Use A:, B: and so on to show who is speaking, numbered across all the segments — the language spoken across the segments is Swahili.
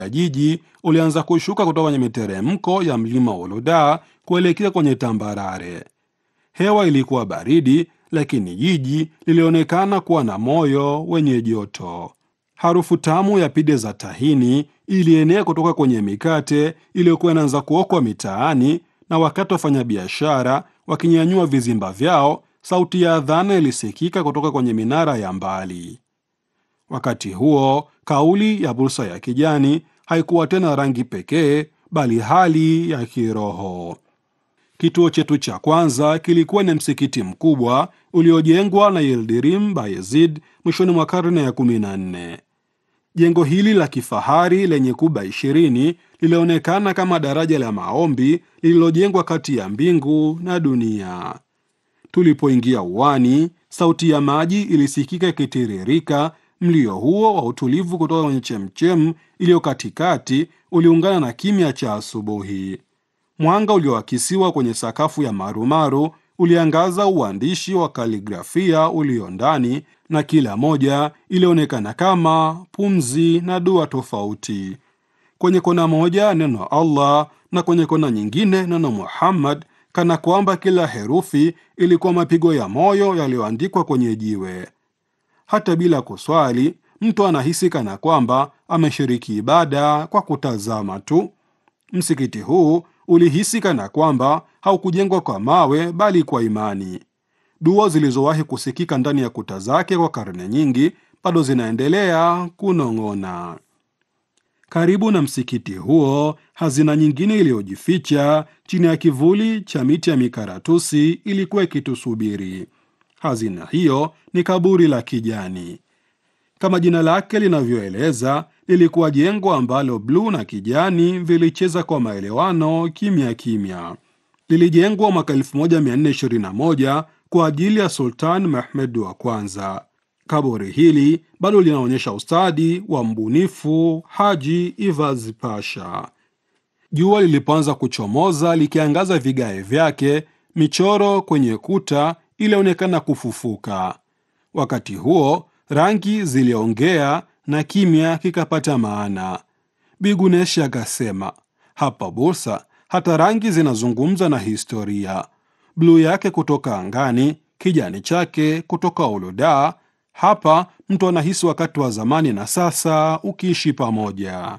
A: ya jiji ulianza kushuka kutoka kwenye miteremko ya mlima Uluda kuelekea kwenye tambarare. Hewa ilikuwa baridi, lakini jiji lilionekana kuwa na moyo wenye joto. Harufu tamu ya pide za tahini ilienea kutoka kwenye mikate iliyokuwa inaanza kuokwa mitaani, na wakati wafanyabiashara wakinyanyua vizimba vyao, sauti ya adhana ilisikika kutoka kwenye minara ya mbali. Wakati huo kauli ya Bursa ya Kijani haikuwa tena rangi pekee, bali hali ya kiroho. Kituo chetu cha kwanza kilikuwa ni msikiti mkubwa uliojengwa na Yildirim Bayezid mwishoni mwa karne ya 14. Jengo hili la kifahari lenye kuba ishirini lilionekana kama daraja la maombi lililojengwa kati ya mbingu na dunia. Tulipoingia uwani, sauti ya maji ilisikika ikitiririka. Mlio huo wa utulivu kutoka kwenye chemchem iliyo katikati uliungana na kimya cha asubuhi. Mwanga ulioakisiwa kwenye sakafu ya marumaru uliangaza uandishi wa kaligrafia ulio ndani, na kila moja ilionekana kama pumzi na dua tofauti. Kwenye kona moja neno Allah na kwenye kona nyingine neno Muhammad, kana kwamba kila herufi ilikuwa mapigo ya moyo yaliyoandikwa kwenye jiwe. Hata bila kuswali, mtu anahisi kana kwamba ameshiriki ibada kwa kutazama tu. Msikiti huu ulihisi kana kwamba haukujengwa kwa mawe bali kwa imani. Dua zilizowahi kusikika ndani ya kuta zake kwa karne nyingi bado zinaendelea kunong'ona. Karibu na msikiti huo, hazina nyingine iliyojificha chini ya kivuli cha miti ya mikaratusi ilikuwa ikitusubiri. Hazina hiyo ni kaburi la kijani. Kama jina lake linavyoeleza, lilikuwa jengo ambalo bluu na kijani vilicheza kwa maelewano kimya kimya. Lilijengwa mwaka 1421 kwa ajili ya Sultan Mehmed wa kwanza. Kaburi hili bado linaonyesha ustadi wa mbunifu Haji Ivaz Pasha. Jua lilipoanza kuchomoza likiangaza vigae vyake, michoro kwenye kuta ilionekana kufufuka. Wakati huo rangi ziliongea na kimya kikapata maana. Biguneshi akasema, hapa Bursa hata rangi zinazungumza na historia. Bluu yake kutoka angani, kijani chake kutoka Uluda. Hapa mtu anahisi wakati wa zamani na sasa ukiishi pamoja.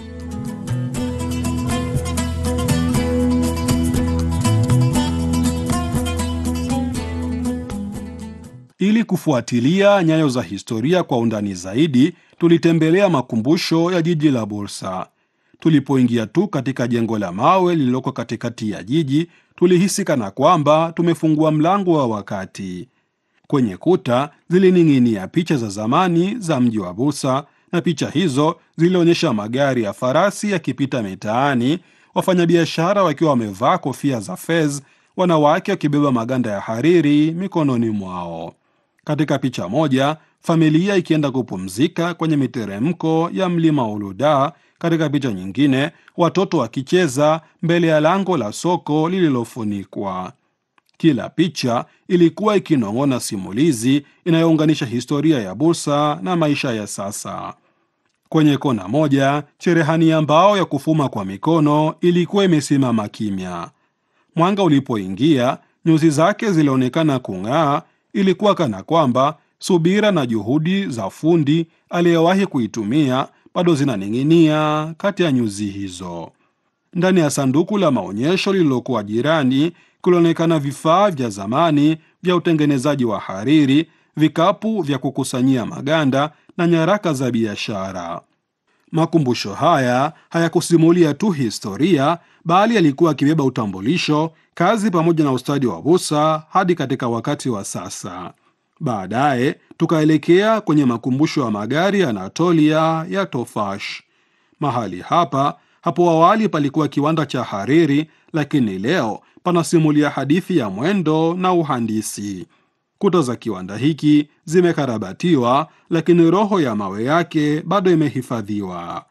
A: Ili kufuatilia nyayo za historia kwa undani zaidi, tulitembelea makumbusho ya jiji la Bursa. Tulipoingia tu katika jengo la mawe lililoko katikati ya jiji, tulihisi kana kwamba tumefungua mlango wa wakati. Kwenye kuta zilining'inia picha za zamani za mji wa Bursa, na picha hizo zilionyesha magari ya farasi yakipita mitaani, wafanyabiashara wakiwa wamevaa kofia za fez, wanawake wakibeba maganda ya hariri mikononi mwao. Katika picha moja, familia ikienda kupumzika kwenye miteremko ya mlima Uluda. Katika picha nyingine, watoto wakicheza mbele ya lango la soko lililofunikwa. Kila picha ilikuwa ikinong'ona simulizi inayounganisha historia ya Bursa na maisha ya sasa. Kwenye kona moja, cherehani ya mbao ya kufuma kwa mikono ilikuwa imesimama kimya. Mwanga ulipoingia, nyuzi zake zilionekana kung'aa. Ilikuwa kana kwamba subira na juhudi za fundi aliyewahi kuitumia bado zinaning'inia kati ya nyuzi hizo. Ndani ya sanduku la maonyesho lililokuwa jirani kulionekana vifaa vya zamani vya utengenezaji wa hariri, vikapu vya kukusanyia maganda na nyaraka za biashara. Makumbusho haya hayakusimulia tu historia, bali yalikuwa akibeba utambulisho, kazi pamoja na ustadi wa Bursa hadi katika wakati wa sasa. Baadaye tukaelekea kwenye makumbusho ya magari ya Anatolia ya Tofash. Mahali hapa hapo awali palikuwa kiwanda cha hariri, lakini leo panasimulia hadithi ya mwendo na uhandisi. Kuta za kiwanda hiki zimekarabatiwa, lakini roho ya mawe yake bado imehifadhiwa.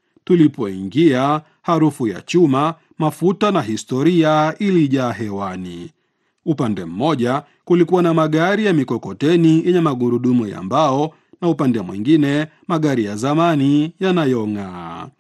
A: Tulipoingia, harufu ya chuma, mafuta na historia ilijaa hewani. Upande mmoja kulikuwa na magari ya mikokoteni yenye magurudumu ya mbao, na upande mwingine magari ya zamani yanayong'aa.